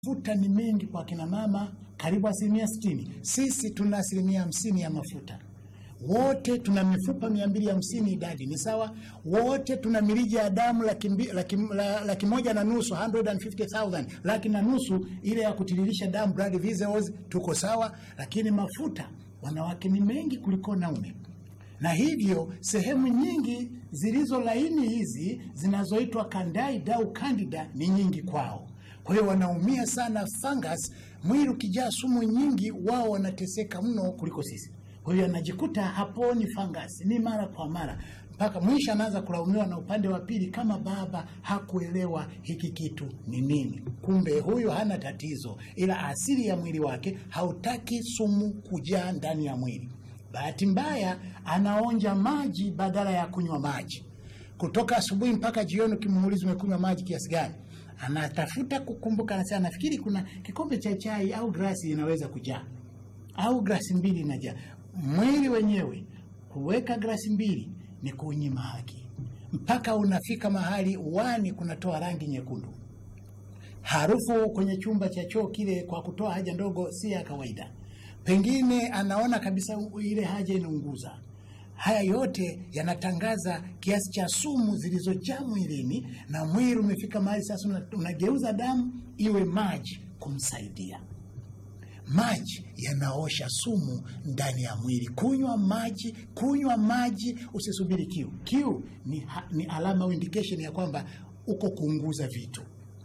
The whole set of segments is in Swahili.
mafuta ni mengi kwa kina mama, karibu asilimia sitini. Sisi tuna asilimia hamsini ya mafuta wote tuna mifupa mia mbili hamsini idadi ni sawa. Wote tuna mirija ya damu laki, mbi- laki, la- laki moja na nusu 150,000 laki na nusu ile ya kutiririsha damu blood vessels, tuko sawa. Lakini mafuta wanawake ni mengi kuliko naume, na hivyo sehemu nyingi zilizo laini hizi zinazoitwa candida au candida ni nyingi kwao. Kwa hiyo wanaumia sana fungus. Mwili ukijaa sumu nyingi, wao wanateseka mno kuliko sisi. Kwa hiyo anajikuta haponi fungus, ni mara kwa mara mpaka mwisho anaanza kulaumiwa na upande wa pili, kama baba hakuelewa hiki kitu ni nini. Kumbe huyu hana tatizo, ila asili ya mwili wake hautaki sumu kujaa ndani ya mwili. Bahati mbaya anaonja maji badala ya kunywa maji. Kutoka asubuhi mpaka jioni, ukimuuliza umekunywa maji kiasi gani, anatafuta kukumbuka, anasema nafikiri kuna kikombe cha chai au glasi inaweza kujaa au glasi mbili inajaa. Mwili wenyewe kuweka glasi mbili ni kunyima haki, mpaka unafika mahali uwani kunatoa rangi nyekundu. Harufu kwenye chumba cha choo kile kwa kutoa haja ndogo si ya kawaida, pengine anaona kabisa ile haja inaunguza. Haya yote yanatangaza kiasi cha sumu zilizojaa mwilini, na mwili umefika mahali sasa una- unageuza damu iwe maji kumsaidia. Maji yanaosha sumu ndani ya mwili. Kunywa maji, kunywa maji, usisubiri kiu. Kiu ni, ha- ni alama au indication ya kwamba uko kuunguza vitu.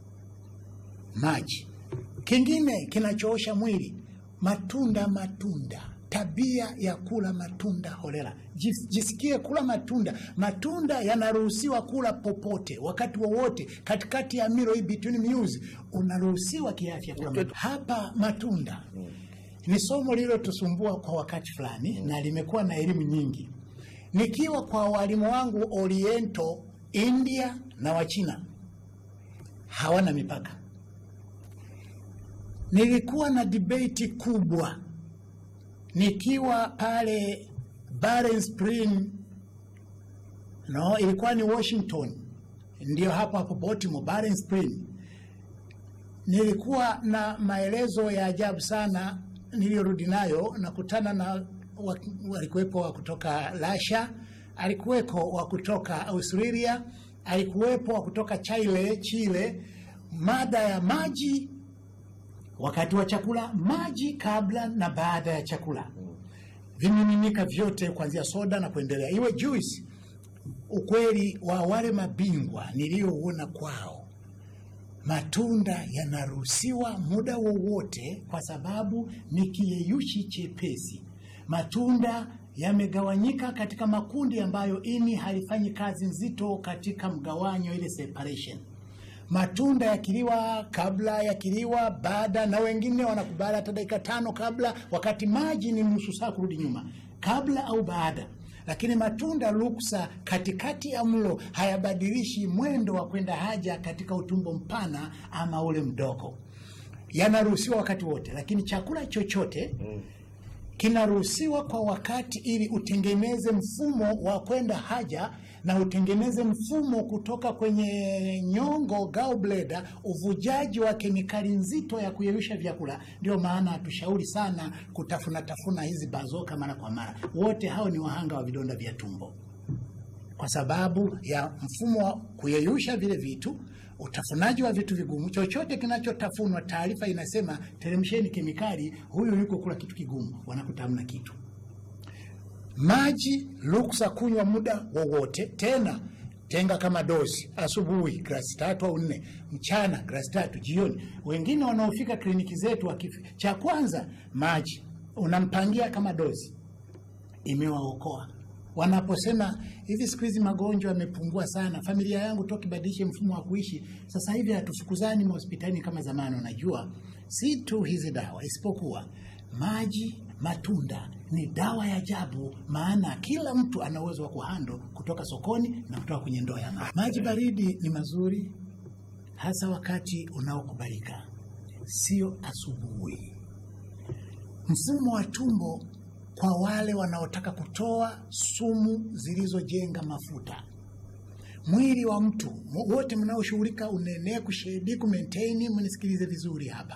Maji. Kingine kinachoosha mwili, matunda. Matunda, tabia ya kula matunda holela. Jis- Jisikie kula matunda. Matunda yanaruhusiwa kula popote, wakati wowote, katikati ya milo hii, between meals, unaruhusiwa kiafya kula matunda. Hapa matunda ni somo lililotusumbua kwa wakati fulani na limekuwa na elimu nyingi. Nikiwa kwa walimu wangu Oriento, India na Wachina hawana mipaka. Nilikuwa na debate kubwa nikiwa pale Barren Spring, no, ilikuwa ni Washington, ndio hapo hapo Baltimore, Barren Spring. Nilikuwa na maelezo ya ajabu sana niliyorudi nayo, nakutana na wa- walikuwepo wa kutoka Russia, alikuweko wa kutoka Australia, alikuwepo wa kutoka Chile, Chile. Mada ya maji wakati wa chakula, maji kabla na baada ya chakula, vimiminika vyote kuanzia soda na kuendelea, iwe juice. Ukweli wa wale mabingwa niliyouona kwao, matunda yanaruhusiwa muda wowote, kwa sababu ni kiyeyushi chepesi. Matunda yamegawanyika katika makundi ambayo ini halifanyi kazi nzito katika mgawanyo, ile separation matunda yakiliwa kabla, yakiliwa baada, na wengine wanakubali hata dakika tano kabla, wakati maji ni nusu saa kurudi nyuma, kabla au baada. Lakini matunda ruksa katikati ya mlo hayabadilishi mwendo wa kwenda haja katika utumbo mpana ama ule mdogo, yanaruhusiwa wakati wote. Lakini chakula chochote kinaruhusiwa kwa wakati ili utengeneze mfumo wa kwenda haja na utengeneze mfumo kutoka kwenye nyongo gallbladder, uvujaji wa kemikali nzito ya kuyeyusha vyakula. Ndio maana hatushauri sana kutafuna tafuna hizi bazoka mara kwa mara. Wote hao ni wahanga wa vidonda vya tumbo kwa sababu ya mfumo wa kuyeyusha vile vitu, utafunaji wa vitu vigumu. Chochote kinachotafunwa, taarifa inasema teremsheni kemikali, huyu yuko kula kitu kigumu, wanakuta hamna kitu. Maji ruksa kunywa muda wowote, tena tenga kama dozi, asubuhi glasi tatu au nne, mchana glasi tatu, jioni. Wengine wanaofika kliniki zetu wakifi, cha kwanza maji unampangia kama dozi imewaokoa wanaposema hivi, siku hizi magonjwa yamepungua sana, familia yangu toka ibadilishe mfumo wa kuishi, sasa hivi hatufukuzani mahospitalini kama zamani. Unajua, si tu hizi dawa, isipokuwa maji, matunda ni dawa ya ajabu, maana kila mtu ana uwezo wa kuhando kutoka sokoni na kutoka kwenye ndoo ya maji. Maji baridi ni mazuri, hasa wakati unaokubalika, sio asubuhi. Mfumo wa tumbo kwa wale wanaotaka kutoa sumu zilizojenga mafuta. mwili wa mtu mo- wote mnaoshughulika uneneku shedi kumaintain mnisikilize vizuri hapa